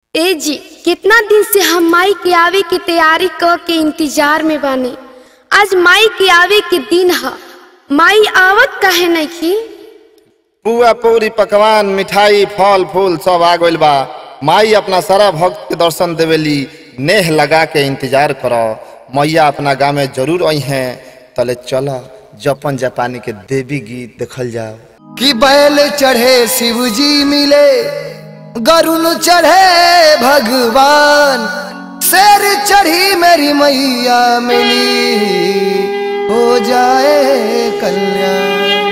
ए जी कितना दिन से हम माई के आवे के तैयारी क के इंतजार में बानी आज माई के आवे के दिन ह माई आवत काहे नइखी पुआ पूरी पकवान मिठाई फल फूल सब आ गइल बा माई अपना सारा भक्त के दर्शन देवेली नेह लगा के इंतजार करो मैया अपना गाँव में जरूर आई हैं तले चल जपन जापानी के देवी गीत देखल जाओ कि बैल चढ़े शिवजी मिले गरुण चढ़े भगवान शेर चढ़ी मेरी मैया मिली हो जाए कल्याण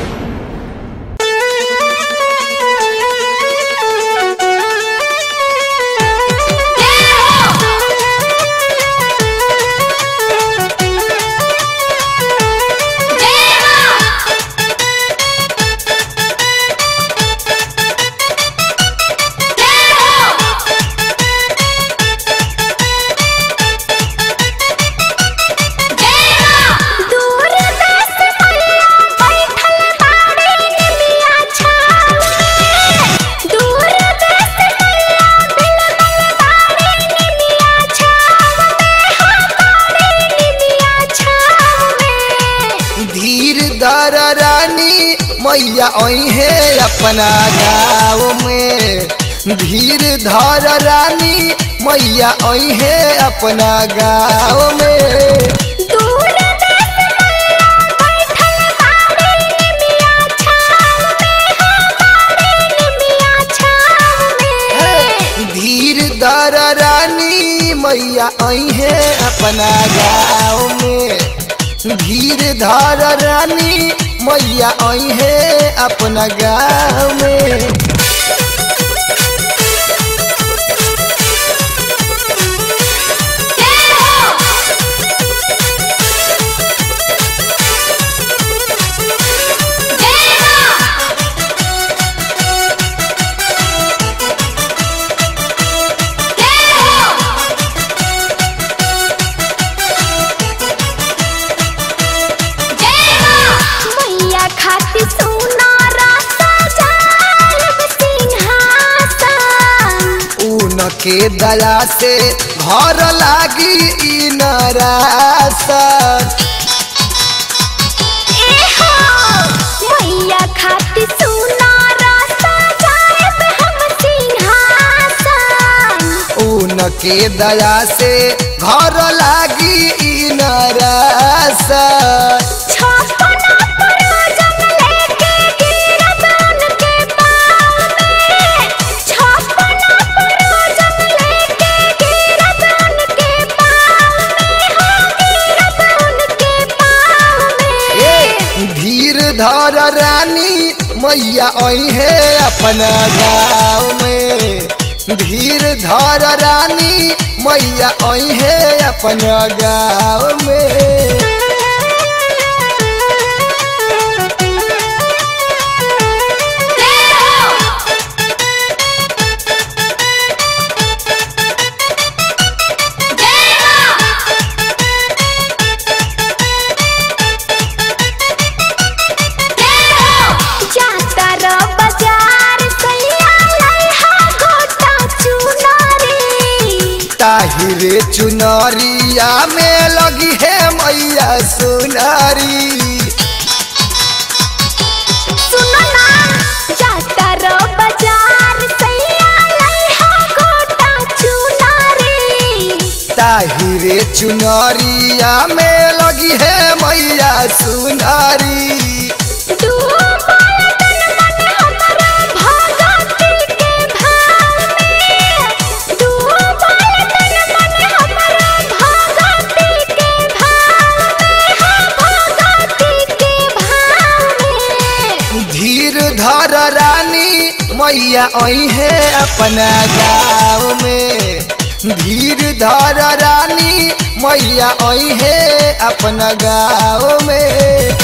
धीर दार रानी मैया आई है अपना गाँव में धीर धार रानी मैया आई है अपना गाँव में धीर दार रानी मैया आई है अपना गाँव में धीर धार रानी मैया आई है अपना गाँव में ऊन के दया से घर लागी ई नरासन ऊन के दया से घर लागी ई नरासन धीर धर रानी मैया आई है अपना गाँव में धीर धर रानी मैया आई है अपना गाँव में ताहिरे चुनरिया में लगी है मैया सुनारी ताहिरे चुनरिया में लगी है मैया सुनारी धीर धर रानी मैया आई है अपना गाँव में धीर धर रानी मैया आई है अपना गाँव में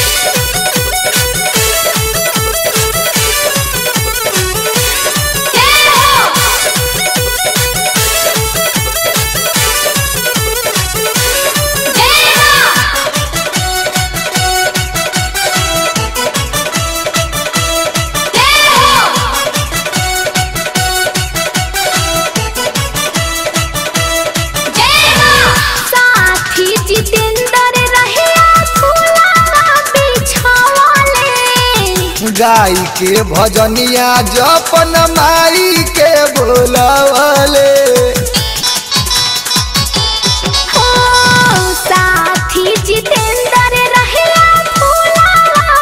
गाय के भजनिया जपन माई के बोलवले हो साथी जितेंद्र रहिया फूलावा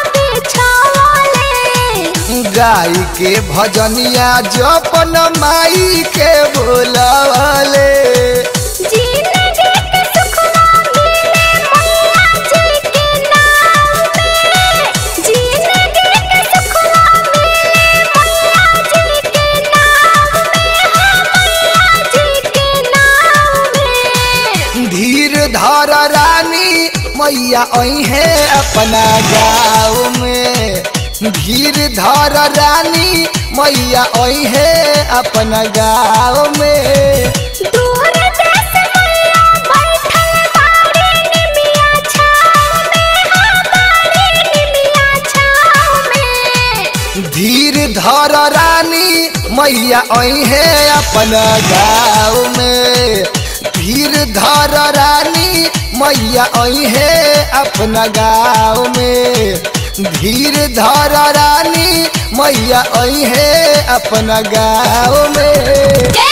बिछावले गाय के भजनिया जपन माई के बोलवले जिंदगी के सुखवा मिले मैया जी के नाम में जिंदगी के सुखवा मिले मैया जी के नाम में हाँ मैया जी के नाम में धीर धर रानी मैया अहे अपना गाँव में धीर धर रानी मैया अहे अपना गाँव में दूर देश मैया बैठल बाड़ी निमिया छाँव में हाँ बाड़ी निमिया छाँव में धीर धर रानी मैया अहे अपना गाँव में धीर धर रानी मैया अहे अपना गाँव में धीर धर रानी मैया अहे अपना गाँव में जय